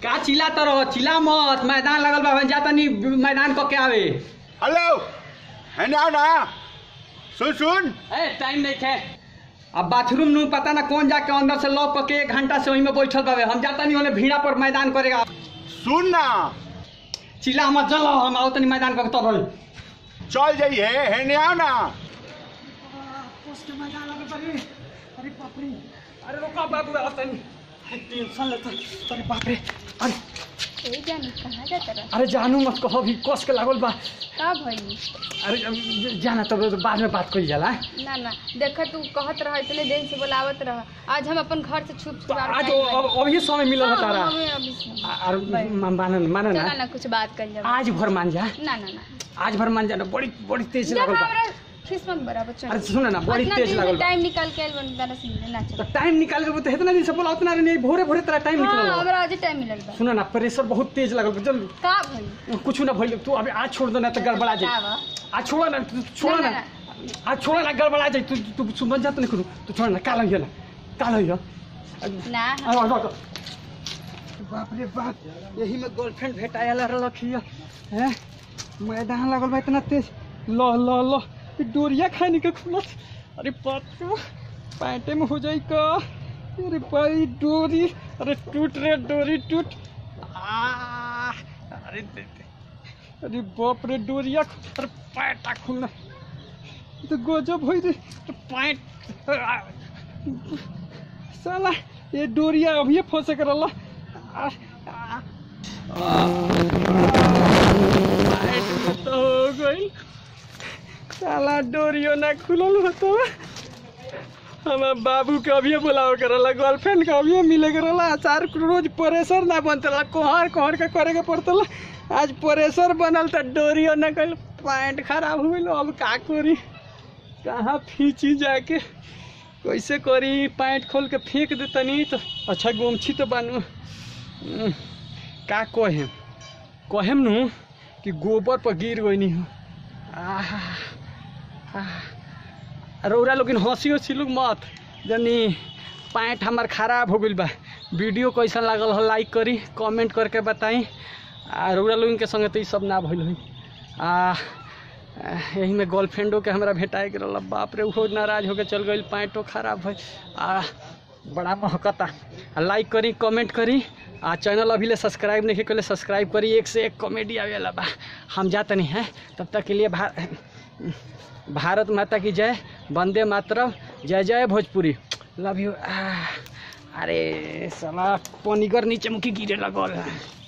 का चिल्ला तो रहो चिल्ला मत मैदान लगल बा हम जाता नहीं मैदान को क्या आवे हेलो है ना ना सुन सुन ए टाइम नहीं खे अब बाथरूम नु पता ना कौन जाके अंदर से लॉक करके एक घंटा से वहीं में बैठल बावे हम जाता नहीं होने भीड़ा पर मैदान करेगा सुन ना चिल्ला मत चलो हम आओ तनी मैदान को तो रही चल जाइए है ना ना अरे बाप रे अरे रुका बाबू आओ तनी टेंशन लेता अरे बाप रे अरे ए जानी कहाँ जाता रहा अरे जानू मत कहो भी कस के लागल बा का भइल अरे अब जाना तब तो बाद में बात करी जाला ना ना देख तू कहत रह इतने दिन से बोलावत रह आज हम अपन घर से छुप तो आज अब अभी समय मिलल है तारा ना आ- और माने माने ना ना कुछ बात कर जाओ आज भर मान जा ना ना ना आज भर मान जा ना बड़ी बड़ी तेज जब लागल बा हमरा किस्मत बराबर चल अरे सुन ना बड़ी तेज लागल बा टाइम निकाल के आइल बन दादा से मिले ना तो चल टाइम निकाल के तो इतना दिन से बोला उतना नहीं भोरे भोरे तेरा टाइम हाँ निकल हमरा आज टाइम मिलल बा सुन ना प्रेशर बहुत तेज लागल बा जल्दी का भइल कुछ ना भइल तू अभी आज छोड़ दो ना तो गड़बड़ा का जाए बा? आज छोड़ा ना तू छोड़ा ना, ना आज छोड़ा ना गड़बड़ा जाए तू तू सुन जा तो नहीं करू तू छोड़ ना काल है ना काल है ना आ, आ, आ, बाप रे बाप यही में गर्लफ्रेंड भेटायल रखिए हैं मैदान लगल बा इतना तेज लो लो लो ई डोरिया खाने के खुलत अरे बाप रे पैंटे में हो जाई का अरे भाई डोरी अरे टूट रे डोरी टूट आ अरे दे दे अरे बाप रे डोरिया खु- अरे पैंटा खुलना ई तो गजब होई रे अरे पैंट आ, साला ये डोरिया अभी फंसे कर रहा आ, आ, पैंट तो हो गई साला डोरियो ना खुलल होतो हमार बाबू के अभी बुलाव करला गर्लफ्रेंड के अभी मिले करला चार रोज प्रेशर ना बनतला कोहर कोहर के करे के पड़तला आज प्रेशर बनल त डोरियो ना कल पैंट खराब हो गइल अब का करी कहाँ फीची जाके कैसे करी पैंट खोल के फेंक दे तनी तो अच्छा गोमछी तो बानू हम्म, का कहेम कहेम नु कि गोबर पर गिर गई हो आह, आह। रौरा लोग हंसी हंसी लोग मत जनी पैंट हमार खराब हो गइल बा वीडियो कैसा लागल हो लाइक करी कमेंट करके बताई आ रौरा लोगन के संगे तो ई सब ना भइल हुई आ आ, यही में गर्लफ्रेंडो के हमरा भेटाए के रहल बाप रे उहो नाराज होके चल गइल पैंटो खराब भइल आ बड़ा महकता आ लाइक करी कमेंट करी आ चैनल अभी ले सब्सक्राइब नहीं कले सब्सक्राइब करी एक से एक कॉमेडी आवेला बा हम जाते नहीं हैं तब तक के लिए भा भारत माता की जय वंदे मातरम जय जय भोजपुरी लव यू अरे साला पनिगर नीचे मुखी गिरे लगल है